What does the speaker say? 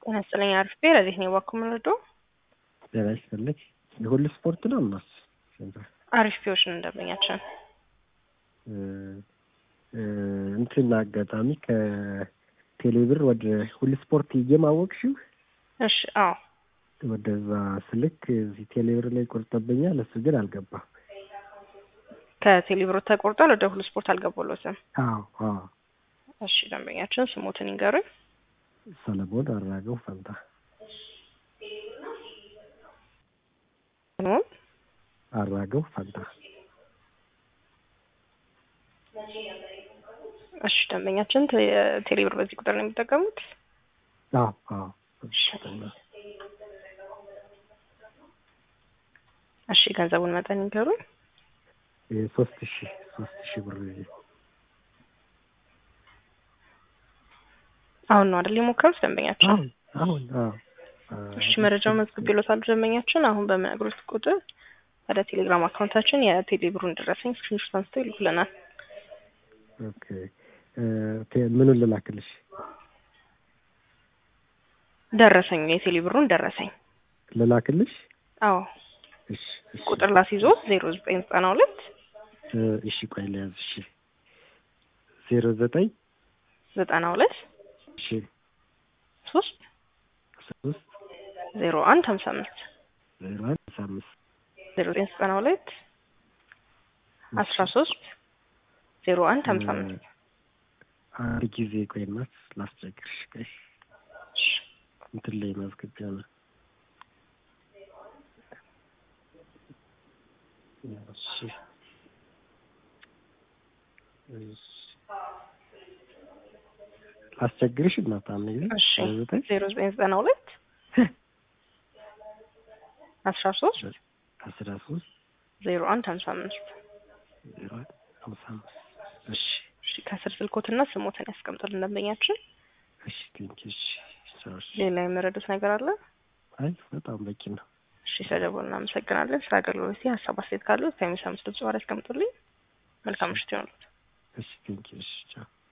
ጤና ይስጥልኝ አርፌ ለዚህ ነው ዋኩ ምንወዶ ጤና ይስጥልኝ የሁሉ ስፖርት ነው እናስ አሪፊዎች ነው እንደምኛችን እንትን አጋጣሚ ከቴሌብር ወደ ሁሉ ስፖርት እየማወቅሽው እሺ አዎ ወደዛ ስልክ እዚህ ቴሌብር ላይ ቆርጠብኛል። እሱ ግን አልገባም። ከቴሌብር ተቆርጧል። ወደ ሁሉ ስፖርት አልገባሎትም። አዎ አዎ። እሺ ደንበኛችን ስሞትን ይንገሩኝ። ሰለሞን አራገው ፈንታ። ሰለሞን አራገው ፈንታ። እሺ ደንበኛችን ቴሌብር በዚህ ቁጥር ነው የሚጠቀሙት? አዎ አዎ። እሺ ገንዘቡን መጠን ይንገሩኝ። ሶስት ሺ ሶስት ሺ ብር አሁን ነው አይደል የሞከሩት ደንበኛችን? አሁን አሁን አዎ። እሺ መረጃውን መዝግቤልዎታል ደንበኛችን። አሁን በሚነግሩት ቁጥር ወደ ቴሌግራም አካውንታችን የቴሌብሩን ደረሰኝ ስክሪንሾት አንስተው ይልኩልናል። ኦኬ ምኑን ልላክልሽ? ደረሰኝ የቴሌብሩን ደረሰኝ ልላክልሽ? አዎ እሺ እሺ ቁጥር ላስይዞ ዜሮ ዘጠኝ ዘጠና ሁለት እሺ ቆይ ልያዝ። እሺ ዜሮ ዘጠኝ ዘጠና ሁለት እሺ ሶስት ሶስት ዜሮ አንድ ሀምሳ አምስት ዜሮ አንድ አስራ አምስት ዜሮ ዘጠኝ ዘጠና ሁለት አስራ ሶስት ዜሮ አንድ ሀምሳ አምስት አንድ ጊዜ ቆይ እናት ላስቸግርሽ። ቆይ እንትን ላይ ማስገቢያ ነው። እሺ ላስቸግርሽ እናት አሁን ግን እሺ ዘጠኝ ዜሮ ዘጠኝ ዘጠና ሁለት አስራ ሶስት አስራ ሶስት ዜሮ አንድ ሀምሳ አምስት ዜሮ አንድ ሀምሳ አምስት እሺ እሺ ከስር ስልኮትና ስሞትን ያስቀምጡልን ደንበኛችን። እሺ ቴንኪው እሺ ሰዎች ሌላ የመረዱት ነገር አለ? አይ በጣም በቂ ነው። እሺ ስለደወሉ እናመሰግናለን። ስለ አገልግሎት ሀሳብ አስተያየት ካለው ከሚሰሙት ድምጽ ጋር ያስቀምጡልኝ። መልካም ምሽት ይሆንልዎት። እሺ ቴንኪው እሺ ቻው